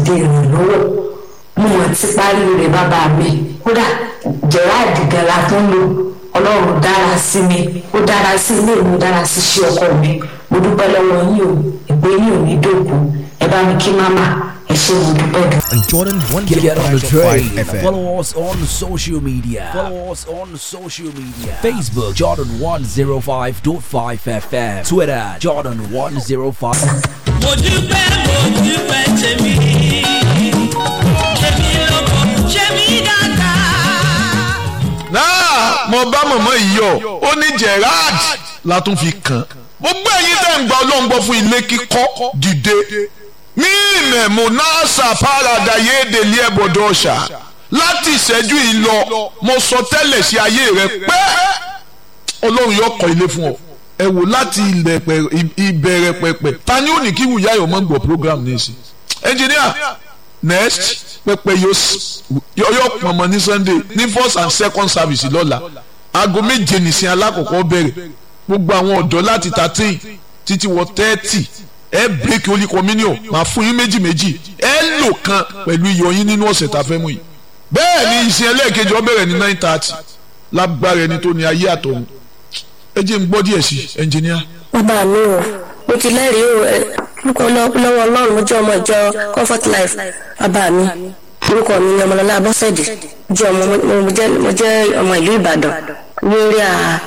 dìde ìrànlọ́wọ́ mo mọ̀ ti parí rẹ̀ bàbá mi kódà gerard gala tó ń lò ọlọ́run dára sí mi ó dára sí ilé mi ó dára sí iṣẹ́ ọkọ mi mo dúpẹ́ lọ́wọ́ yín o ìgbé yín ò ní dòkú ẹ bá mi kí máma ẹ ṣé mo dúpẹ́ gan. And Jordan one Get, get on the train. FM. Follow us on social media. Follow us on social media. Facebook Jordan 105.5 FM. Twitter Jordan 105. mo dúpẹ́ mo dúpẹ́ tèmi tèmi lọ́kọ̀ ṣé mi dáadáa. náà mo bá mọ̀mọ́ yìí yọ ó ní Gerard la tún fi kàn gbogbo ẹ̀yin tẹ́ ń gba ọlọ́run gbọ́ fún ilé kíkọ́ dìde mí ìmẹ̀mú náà ṣàpárada yéèdèlé ẹ̀bọ̀dọ̀ ọ̀ṣà láti ìṣẹ́jú yìí lọ mo sọ tẹ́lẹ̀ sí ayé rẹ pé ọlọ́run yóò kọ́ ilé fún ọ ẹ wò láti ilẹ̀ pẹ̀- ìbẹ̀rẹ̀ pẹ̀pẹ̀ ta ni ó ní kí wùyá yọ̀ mọ́ gbọ́ program ní ìsìn engineer next pẹpẹ yóò s- yóò yóò pọnmọ ní sunday ní first and second service lọ́la aago méje nìsín alákọ̀ọ́kọ́ bẹ̀rẹ̀ gbogbo àwọn ọ̀dọ́ láti thirteen títí wọ thirty ẹ break holy communion máa fún yín méjì méjì ẹ lò kan pẹ̀lú iyọ̀ yín nínú ọ̀sẹ̀ tá a fẹ́ mú yìí bẹ́ẹ̀ ni ìsìn ẹlẹ́ẹ̀kejì ó bẹ̀rẹ̀ ní nine thirty lágbára ẹni tó ní ayé àtọ̀run ẹ jẹ́ n gbọ́ díẹ̀ sí ẹnjìníà. bàbá mi o mo ti lẹ́rìí o ẹ lórúkọ lọ- lọ́wọ́ ọlọ́run mo jẹ́ ọmọ ìjọ comfort life bàbá mi orúkọ mi ni ọmọlọ́lá abọ́sẹ̀dé jẹ́ ọmọ mo- mo jẹ́- mo jẹ́ ọmọ ìlú ìbàdàn lórí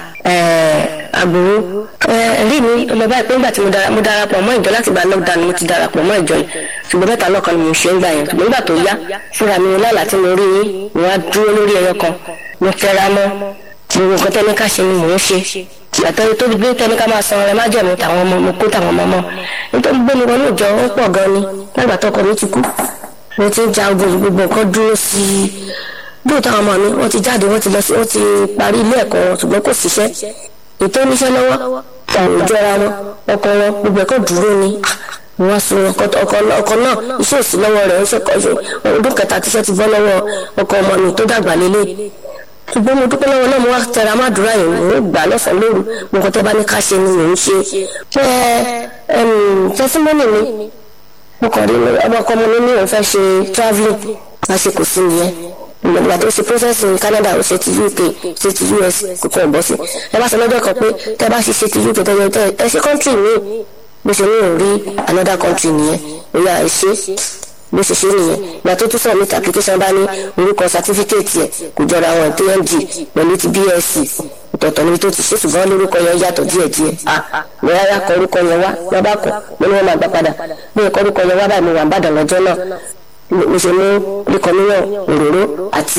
àgbòrò ẹ̀rí mi lọ báyìí pé nígbà tí mo dara- mo darapọ̀ mọ́ ìjọ láti gba lockdown ni mo ti darapọ̀ mọ́ ìjọ yìí ṣùgbọ́n mẹ́ta lọ́kàn ni mo ṣe ń gbà yẹn ṣùgbọ́n nígbà tó yá fúnra mi lálàá tí mo rí yín mo wá dúró lórí ẹyọ kan mo tẹra mọ́ gbogbo nǹkan tẹ́ni ká ṣe ni mò ń ṣe ìyàtọ̀ tó gbé tẹ́ni ká máa san ọrẹ má jẹ̀mú tàwọn ọmọ mo kó tàwọn ọmọ mọ́ nítorí gbé mi wọnú ìjọ ó pọ̀ gan ni lágbà tọkọ mi ti kú mo ti ń ja ogun yìí, gbogbo nǹkan dúró sí i bí òtún àwọn ọmọ mi wọ́n ti jáde wọ́n ti lọ sí wọ́n ti parí ilé ẹ̀kọ́ wọn ṣùgbọ́n kò síṣẹ́ ètò oníṣẹ́ lọ́wọ́ ọ̀rọ̀ ìjọra wọn ọkọ wọn gbogbo ẹ̀kọ́ dúró ni wọ́n sun ọkọ ọkọ- ọkọ náà iṣẹ́ òsì lọ́wọ́ rẹ̀ ń ṣẹ́kọ̀ọ́ ṣe ọdún kẹta tíṣẹ́ ti bọ́ lọ́wọ́ ọkọ ọmọ mi tó dàgbà lélẹ̀ ṣùgbọ́n mo dúpẹ́ lọ́wọ́ náà mo wá tẹra má dúrà yìí mo gbà lọ́sàn-án lóru mo kọ́ tẹ́ bá ní ká ṣe ni mò ń ṣe pé tẹ́símọ́nì mi mo kàn rí ọmọ ọkọ mi ní òun fẹ́ ṣe travelling lásìkò sí nìyẹn ìgbà tó ṣe process ní Canada ó ṣe ti UK ṣe ti US kò kàn bọ́ sí ẹ bá sọ lọ́jọ́ kan pé tẹ́ bá ṣe ṣe ti UK tẹ́lẹ̀ tẹ́ ẹ ṣe country mi bó ṣe ní òun rí another country nìyẹn ó yà ẹ ṣe bó ṣe ṣe nìyẹn ìgbà tó tún submit application bá ní orúkọ certificate yẹ kò jọra wọn tng pẹ̀lú ti BSc ọ̀tọ̀ọ̀tọ̀ níbi tó ti ṣe ṣùgbọ́n lórúkọ yẹn yàtọ̀ díẹ̀díẹ̀ ah wọ́n yára kọ orúkọ yẹn wá wọ́n bá kọ wọ́n ní wọ́n máa gbà padà bí ẹ̀kọ́ orúkọ yẹn wá báyìí mo wà ń bàdàn lọ́jọ́ náà mo ṣe mú oríkọ míyàn òróró àti